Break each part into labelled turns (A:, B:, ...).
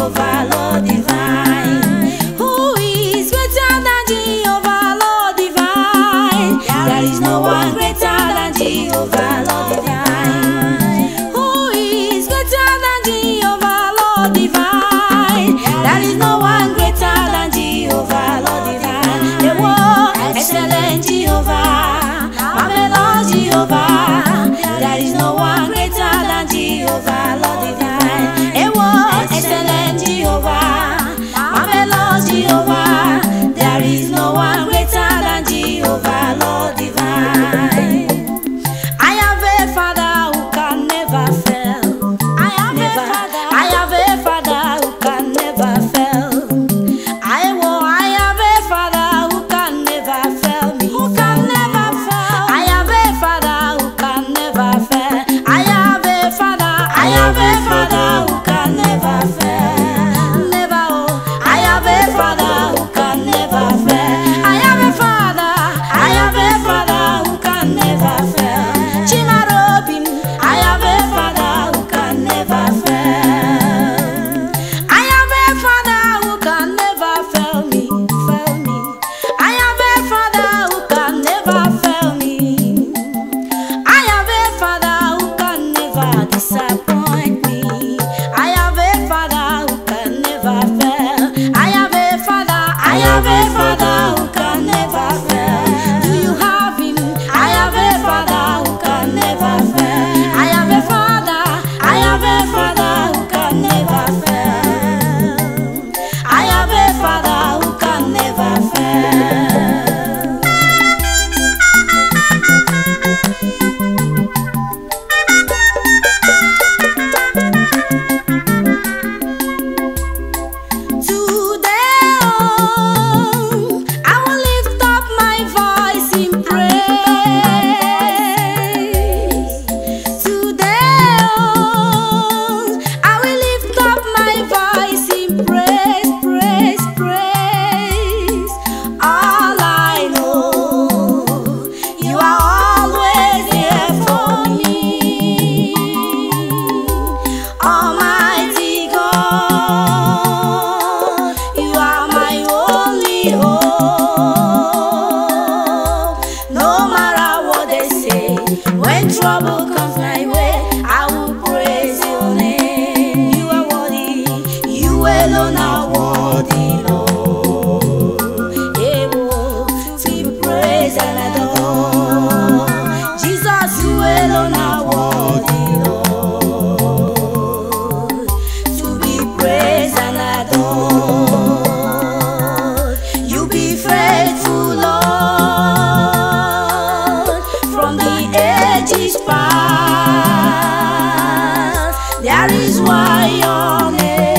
A: Jehovah, Lord divine. Who is greater than Jehovah, Lord divine? There is no one greater than Jehovah, Lord divine. Who is greater than Jehovah, Lord divine? There is no one greater than Jehovah, Lord divine. The world, excellent Jehovah, marvelous Jehovah. There is no one greater than Jehovah, Lord divine. A world, excellent Jehovah, marvelous Jehovah. There is no one greater than Jehovah, Lord divine. I have a father who can never fail. I have never, a father. I have a father who can never fail. I will. I have a father who can never fail me. Who can never fail? I have a father who can never fail. I have a father. I have a father who can never fail. Never. Oh. I have a father who can never fail. I have a father. I have a father who can never fail. Chimarobim. I have a father who can never fail. I have a father who can never fail me, fail me. I have a father who can never fail me. I have a father who can never disappoint me. I have a father who can never fail. I have a father, I have a father who can never fail. Do you have him? I have a father who can never fail. I have a father, I have a father who can never fail. I have a father who can never fail. Today, oh, I will lift up my voice in praise. Today, oh, I will lift up my voice in praise, praise, praise. All I know, you are always there for me. Almighty God, you are my only hope. No matter what they say, when trouble comes my way, I will praise your name. You are worthy, you alone are worthy, Lord. Able to be praised and adored. Jesus, you alone are worthy, Lord to be praised and adored. You be faithful, Lord, from the ages past. There is why your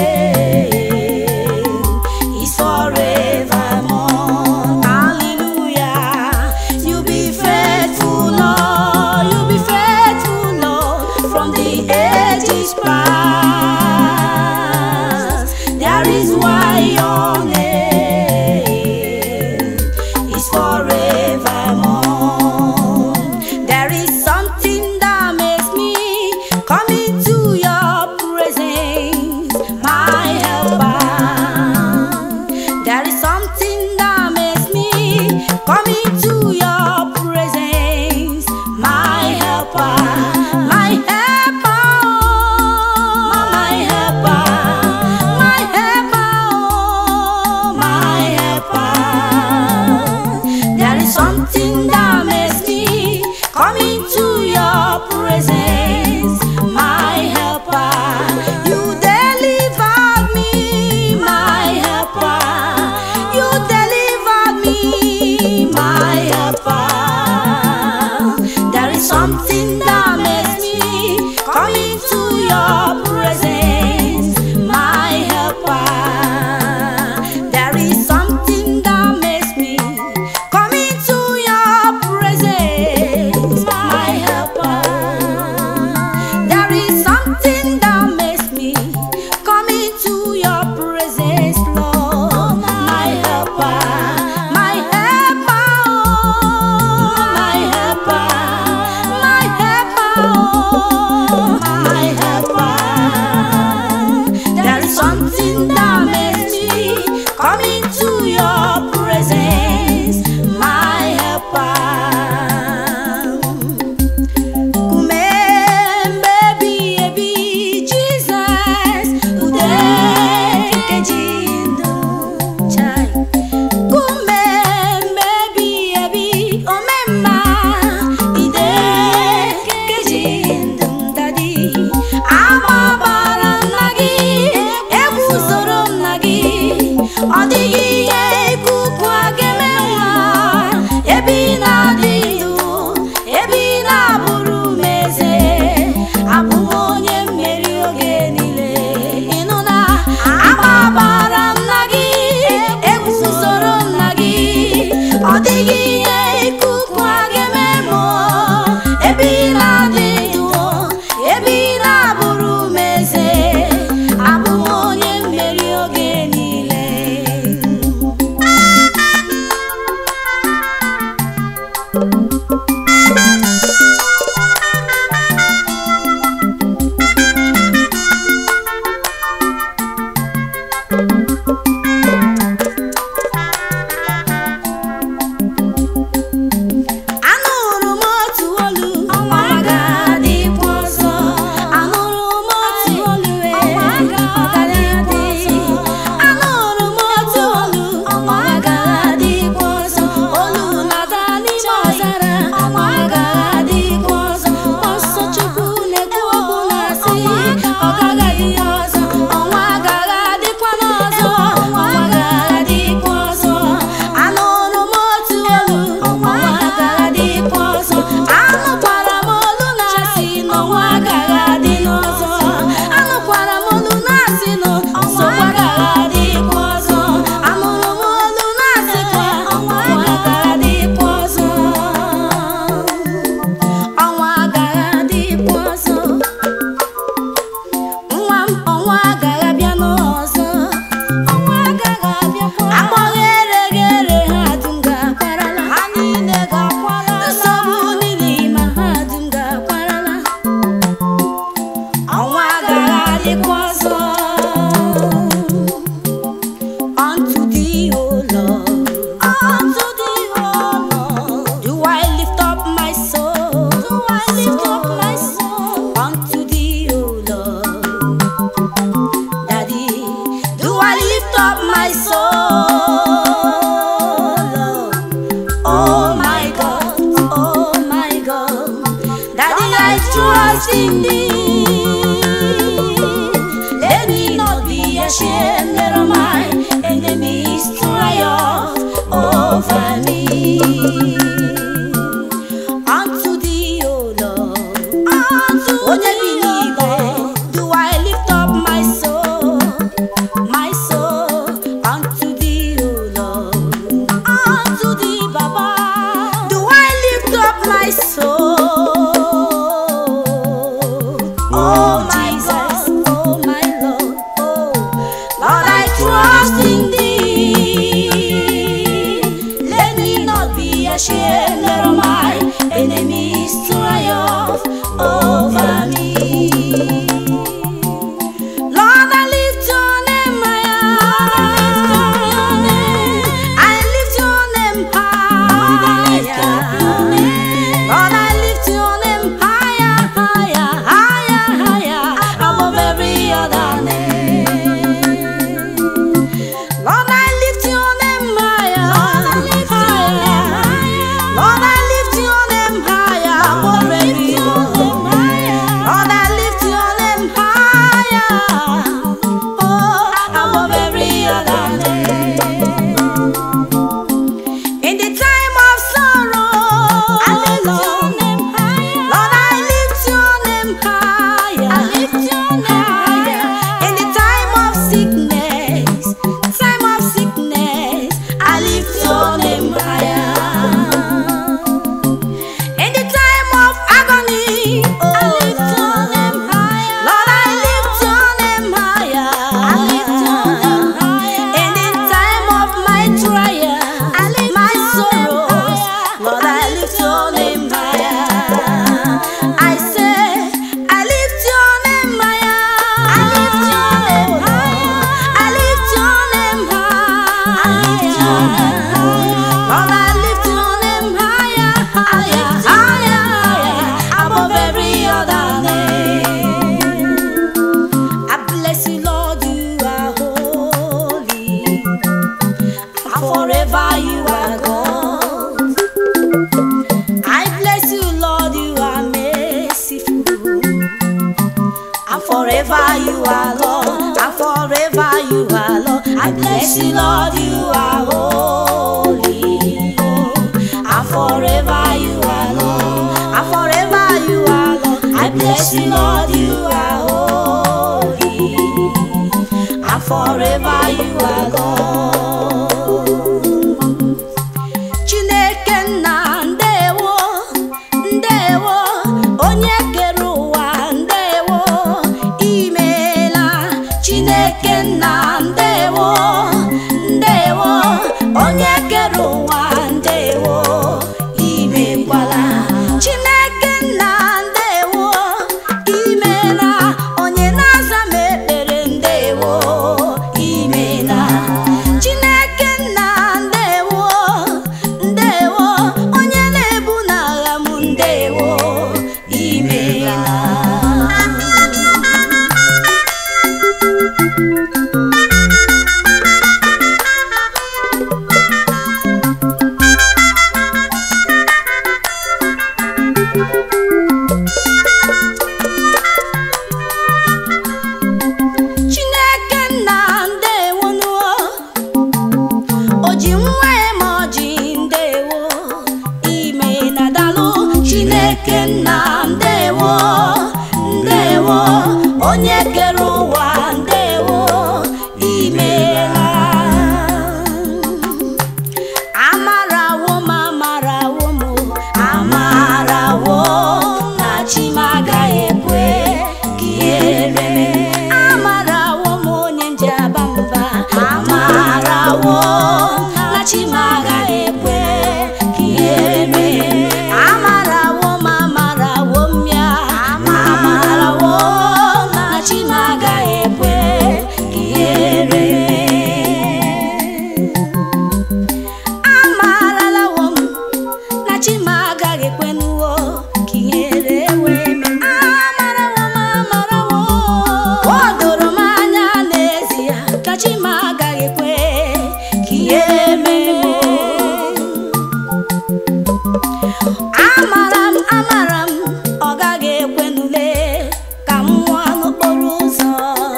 A: name is forevermore. Hallelujah. You be faithful, Lord. You be faithful, Lord, from the ages past. There is why Unto thee, O Lord. Unto thee, O Lord. Do I lift up my soul? Do I lift up my soul? Unto thee, O Lord. Daddy, do I lift up my soul? Oh my God, oh my God. Daddy, I trust in thee. Let me not be ashamed, let my enemies triumph over me. Unto thee, O Lord, onye bi n'igwe, do I lift up my soul, my soul, unto thee, O Lord, unto thee, Baba, do I lift up my soul. Oh my God, oh my Lord, oh Lord, I trust in thee. Let me not be ashamed, let my enemies triumph over me. Lord, I lift your name higher. I lift your name higher. Lord, I lift your name higher, higher, higher, higher, above every other name. Lord, I lift your name higher, higher. Lord, I lift your name higher, above every other name. Lord, I lift your name higher, oh, above every other name. In the time of sorrow, I lift your name higher. Lord, I lift your name higher. I lift your name higher. In the time of sickness, time of sickness, I lift your name higher. In the time of agony, oh, I lift your name higher. Lord, I lift your name higher. I lift your name higher. In the time of my trial, I lift my sorrows. Lord, I lift your name higher. I say, I lift your name higher. I lift your name higher. I lift your name higher. I lift your name higher. Lord, I lift your name higher, higher, higher, higher, above every other name. I bless you, Lord, you are holy, and forever you are God. I bless you, Lord, you are merciful, and forever you are Lord, and forever you are Lord. I bless you, Lord, you are holy, and forever you are Lord, and forever you are Lord. I bless you, Lord, you are holy, and forever you are Lord. Chineke nna ndewo ndewo onye kere ụwa ndewo imeela Chineke nna ndewo ndewo onye kere ụwa ndewo imekwala Chineke nna ndewo imeela onye na-aza m ekpere ndewo imeela Chineke nna ndewo ndewo onye na-ebu n'agha m ndewo imeela Chineke nna ndewo nuo o ji nwa eme ọjị ndewo ime na dalụ Chineke nna ndewo ndewo onye kere ụwa ndewo na chima agaghị ekwe ka ihe mee amara m amara m ọ gaghị ekwe n'ule ka m nwụọ n'okporo ụzọ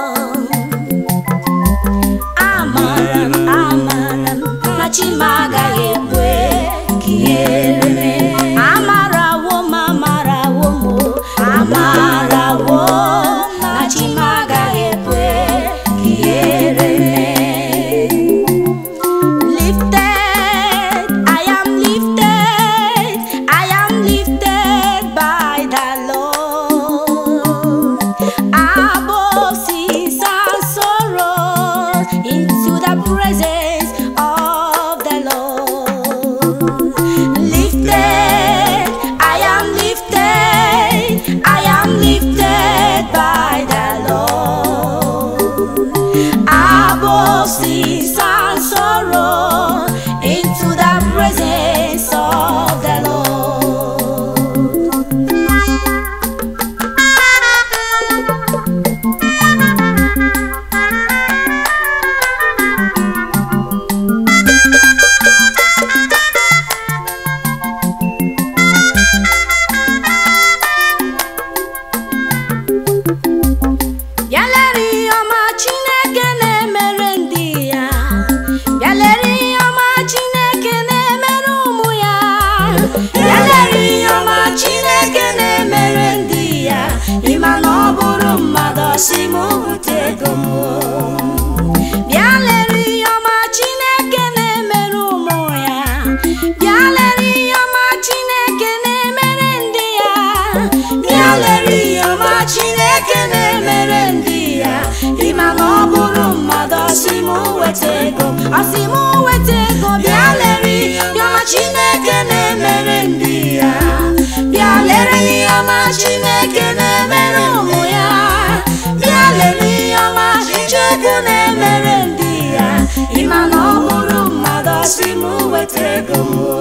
A: amara m amara m na chima agaghị ekwe ka ihere mee amarawo m amarawo m o, amarawo m na chima agaghị ekwe ka ihere mee Lifted, I am lifted, I am lifted by the Lord. Above sins and sorrows, into the presence of the Lord. Lifted, I am lifted, I am lifted by the Lord above sins and sorrow into the presence of the Lord. Bịa lere ihe ọma Chineke na-emere ndị ya Bịa lere ihe ọma Chineke na-emere ụmụ ya Bịa lere ihe ọma Chineke na-emere ndị ya ịma na ọ bụrụ mmadụ ọsị m bute ego m o. Bịa lere ihe ọma Chineke na-emere ụmụ ya Bịa lere ihe ọma Chineke na-emere ndị ya Bịa lere ihe ọma Chineke na-emere ndị ya ịma na ọ bụrụ mmadụ ọsị m weta ego ọsị m weta ego bịa lere ihe ọma Chineke na-emere ndị ya bịa lere ihe ọma Chineke na-emere ụmụ ya bịa lere ihe ọma Chukwu na-emere ndị ya ịma na ọ bụrụ mmadụ ọsị m weta ego m o.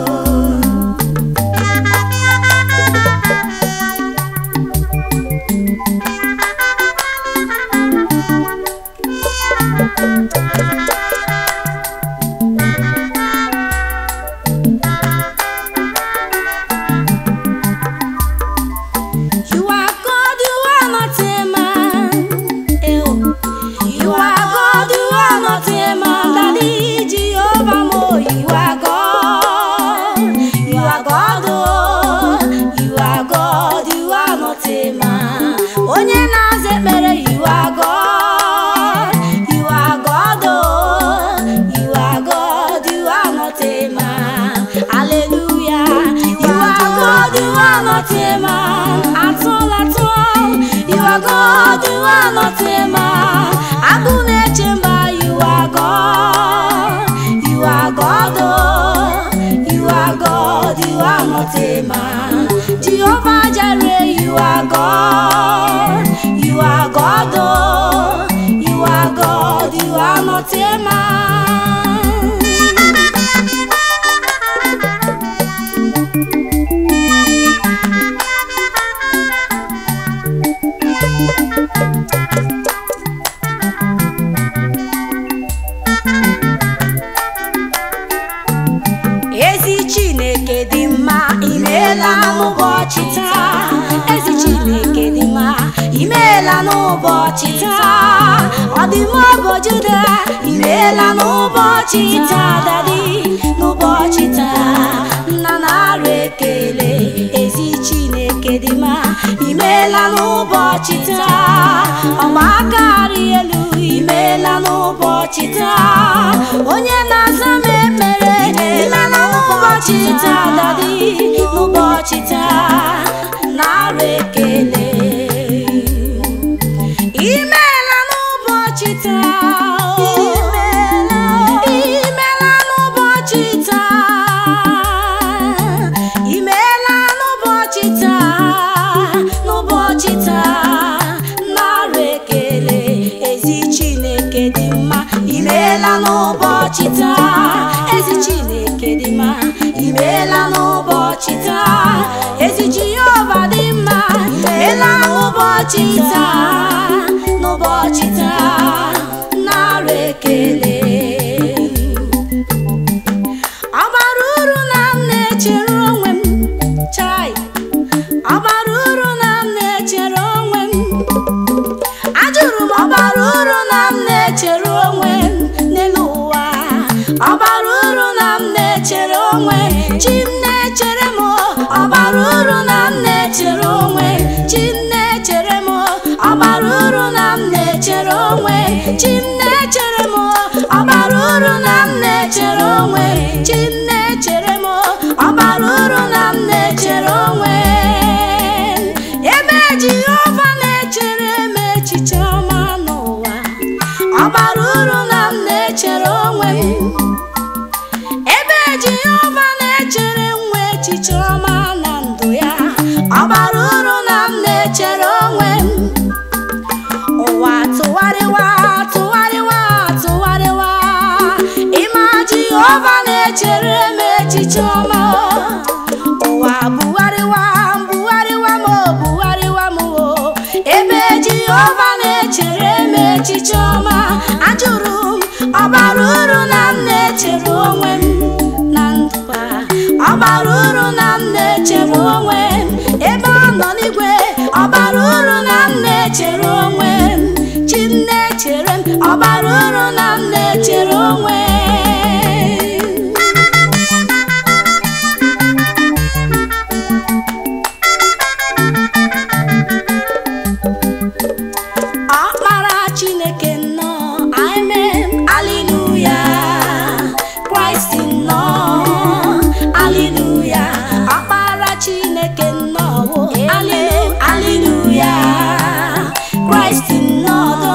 A: You are God, you are not a man. Eh, oh. You are God, you are not a man. Daddy Jehovah, Mo, you are God. You are God, oh. You are God, you are not a man. Onye na-aza ekpere, you are God. You are God, oh. You are God, you are not a man. Hallelujah. You are God, you are not a man. At all, at all. You are God, you are not a man. Agụ na-eche mba, you are God. You are God, oh. You are God, you are not a man. Jehovah Jireh, you are God. You are God, oh. You are God, you are not a man. ezi chineke dị mma imeela n'ụbọchị taa ezi chineke dị mma imeela n'ụbọchị taa ọdịmma obojuda imeela n'ụbọchị taa dadi n'ụbọchị taa nna na-arụ ekele ezi chineke dị mma imeela n'ụbọchị taa ọgba aka arị elu imeela n'ụbọchị taa onye na-aza m ekpere imeela n'ụbọchị taa dadi n'ụbọchị taa na-arụ ekele imeela n'ụbọchị taa imeela n'ụbọchị taa imeela n'ụbọchị taa n'ụbọchị taa nara ekele ezi chineke dị mma imeela n'ụbọchị taa ezi chineke dị mma imeela n'ụbọchị taa ezi jehova dị mma imeela n'ụbọchị taa n'ụbọchị taa nara na-echere onwe m n'elu ụwa ọ bara uru na m na-echere onwe chi m na-echere m ọ bara uru na m na-echere onwe chi m na-echere m ọ bara uru na m na-echere onwe chi m na-echere m ọ bara uru na m na-echere onwe chi m na-echere m ọ bara uru na m na-echere onwe ebe Jehova na-echere m echiche ọma n'ụwa ọ bara uru na m na-echere onwe m ebe Jehova na-echere nwa echiche ọma na ndụ ya ọ bara uru na m na-echere onwe m ụwa tụgharịwa tụgharịwa tụgharịwa ịma Jehova na-echere m echiche ọma ụwa bugharịwa bugharịwa m bugharịwa m o ebe Jehova na-echere m echiche ọma ajụrụ m ọ bara uru na m na-echere onwe m na ndụ a ọ bara uru na m na-echere onwe m ebe ọ nọ n'igwe ọ bara uru na m na-echere onwe m chi m na-echere m ọ bara uru na m na-echere onwe m ọkpara chineke nnọọ amen aliluya kraịst nnọọ aliluya ọkpara chineke nnọọ alilu aliluya kraịst nnọọ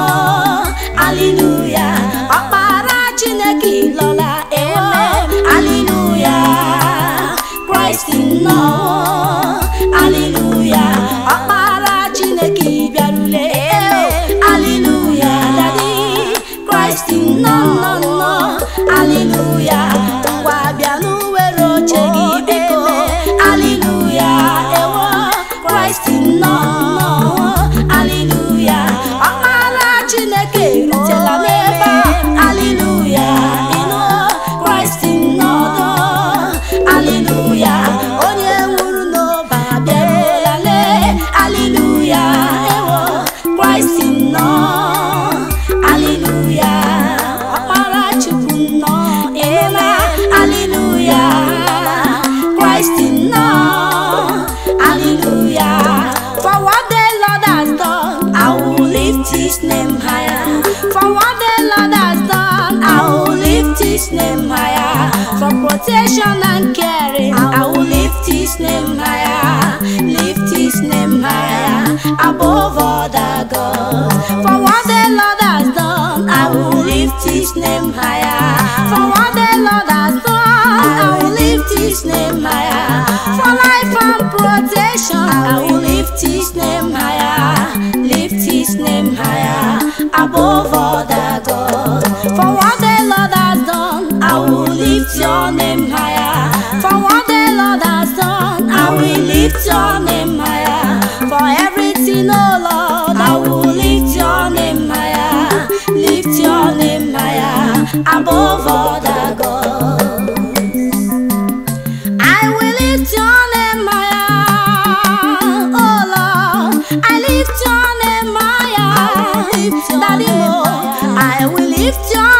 A: aliluya ọkpara chineke ịlọla ewo aliluya kraịst nnọọ aliluya ọkpara chineke bịarule aliluya dadi kraịst nnọọ nnọọ aliluya ngwa bịa n'uwere oche gị biko aliluya ewo kraịst nnọọ nnọọ aliluya ọkpara chineke rutela n'ebe a aliluya ịnụ kraịst nnọọ aliluya onye nwụrụ n'obe abịaruola lee aliluya ewo kraịst nnọọ aliluya ọkpara chukwu nnọọ ịnụla aliluya kraịst nnọọ aliluya for what the lord has done i will lift his name higher for what the lord has done i will lift his name higher for protection and caring i will lift his name higher lift his name higher above other gods for what the lord has done i will lift his name higher for what the lord has done i will lift his name higher for life and protection i will lift his name higher lift his name higher above other gods for what the lord has done i will lift your name higher for what the lord has done i will lift your name higher for everything oh lord i will lift your name higher lift your name higher above other gods I will lift your name higher, oh Lord. I lift your name higher, Daddy Mo. I will lift your